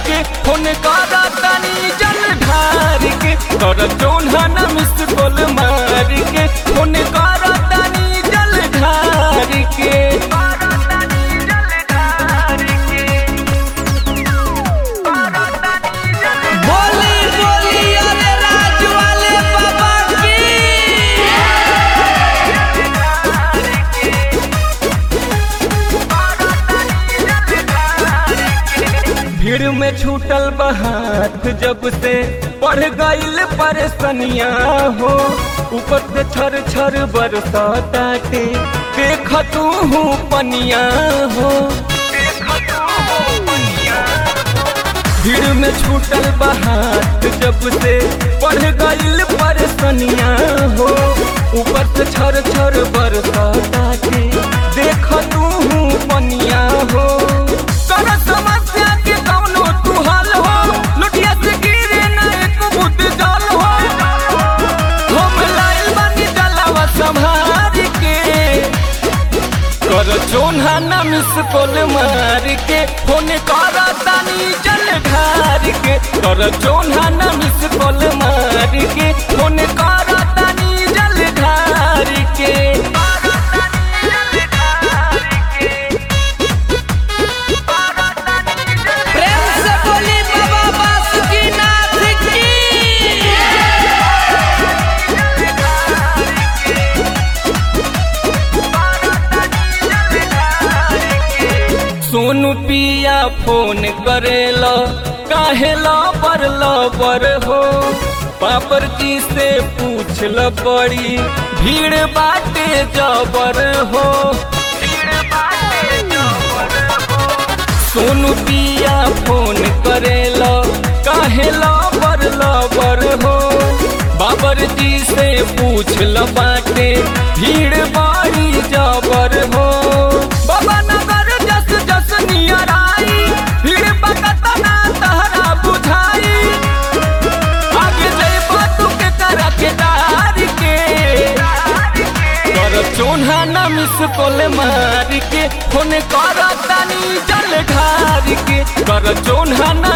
के फोन कर तनी जल ढार के कर चोन्हा न मिस कॉल मार के फोन कर तनी जल ढार के बोली बोली अरे राज वाले बाबा की भीड़ में छूटल बहात जब से बढ़ गईल परेशानिया हो ऊपर से छर छर बरसाताटे देख तू हूँ पनिया हो भीड़ में छूटल बहात जब से बढ़ गईल परेशानिया हो ऊपर से छर छर बरसाताटे देख तू हूँ पनिया हो कर समस्या के कौनो तू हल हो लुटिया से गिरे ना एक बुत जल हो हम लाइल बानी डलावा संभार के कर चोन्हा न मिस कॉल मार के फोन कर तानी जल ढार के कर चोन्हा न मिस कॉल मार के फोन कर तानी जल ढार के प्रेम से बोली बाबा बासुकीनाथ की सोनू पिया फोन करेला काहेला बरल बर हो पापर जी से पूछ ल बड़ी भीड़ बाटे जबर हो सोनू पिया फोन करेला काहेला बरल बर हो बाबर जी से पूछ ल बाटे भीड़ बाड़ी जबर हो बाबा नगर जस जस नियर आई भीड़ बकत ना तहरा बुझाई आगे जइबा तू के कर के डार के कर चोन्हा न मिस कॉल मार के फोन कर तानी जल ढार के कर चोन्हा न